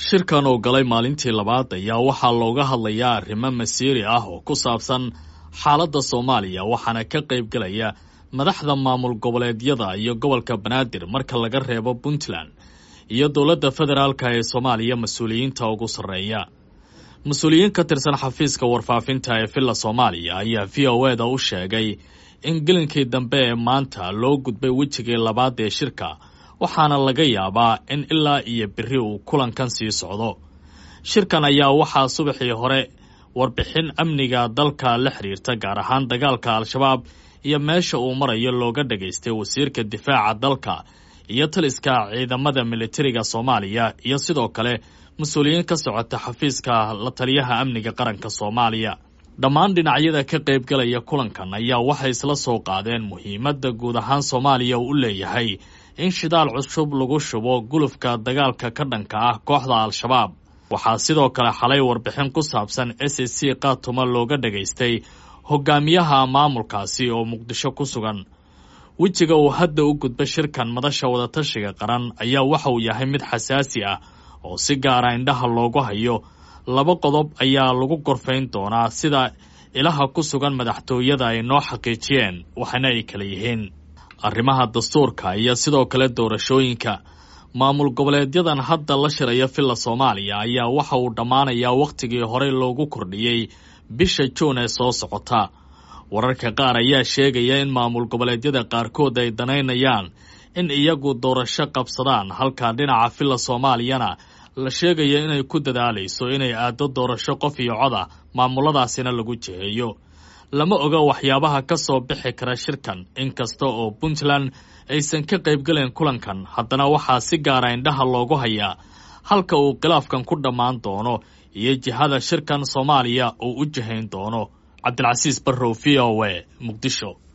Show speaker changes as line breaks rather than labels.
shirkan oo galay maalintii labaad ayaa waxaa looga hadlayaa arrimo masiiri ah oo ku saabsan xaaladda soomaaliya waxaana ka qayb gelaya madaxda maamul goboleedyada iyo gobolka banaadir marka laga reebo puntland iyo dowladda federaalka ee soomaaliya mas-uuliyiinta ugu sarreeya mas-uuliyiin ka tirsan xafiiska warfaafinta ee villa soomaaliya ayaa v o e da u sheegay in gelinkii dambe ee maanta loo gudbay wejigii labaad ee shirka waxaana laga yaabaa in ilaa iyo beri uu kulankan sii socdo shirkan ayaa waxaa subaxii hore warbixin amniga dalka la xiriirta gaar ahaan dagaalka al-shabaab iyo meesha uu marayo looga dhagaystay wasiirka difaaca dalka iyo taliska ciidamada militariga soomaaliya iyo sidoo kale mas-uuliyiin ka socota xafiiska la taliyaha amniga qaranka soomaaliya dhammaan dhinacyada ka qaybgalaya kulankan ayaa waxay isla soo qaadeen muhiimadda guud ahaan soomaaliya uu u leeyahay in shidaal cusub lagu shubo gulufka dagaalka ka dhanka ah kooxda al-shabaab waxaa sidoo kale xalay warbixin ku saabsan s c khatuma looga dhagaystay hogaamiyaha maamulkaasi oo muqdisho ku sugan wejiga uu hadda u gudba shirkan madasha wadatashiga qaran ayaa waxa uu yahay mid xasaasi ah oo si gaara indhaha loogu hayo laba qodob ayaa lagu gorfayn doonaa sida ilaha ku sugan madaxtooyada ay noo xaqiijiyeen waxaana ay kala yihiin arrimaha dastuurka iyo sidoo kale doorashooyinka maamul goboleedyadan hadda la shiraya villa soomaaliya ayaa waxa uu dhammaanayaa wakhtigii horey loogu kordhiyey bisha juun ee soo socota wararka qaar ayaa sheegaya in maamul goboleedyada qaarkood ay danaynayaan in iyagu doorasho qabsadaan halka dhinaca villa soomaaliyana la sheegayo inay ku dadaalayso inay aaddo doorasho qof iyo cod ah maamuladaasina lagu jiheeyo lama oga waxyaabaha ka soo bixi kara shirkan inkasta oo puntland aysan ka qaybgalayn kulankan haddana waxaa si gaara indhaha loogu hayaa halka uu khilaafkan ku dhammaan doono iyo jihada shirkan soomaaliya uu u jihayn doono cabdilcasiis barrow v o e muqdisho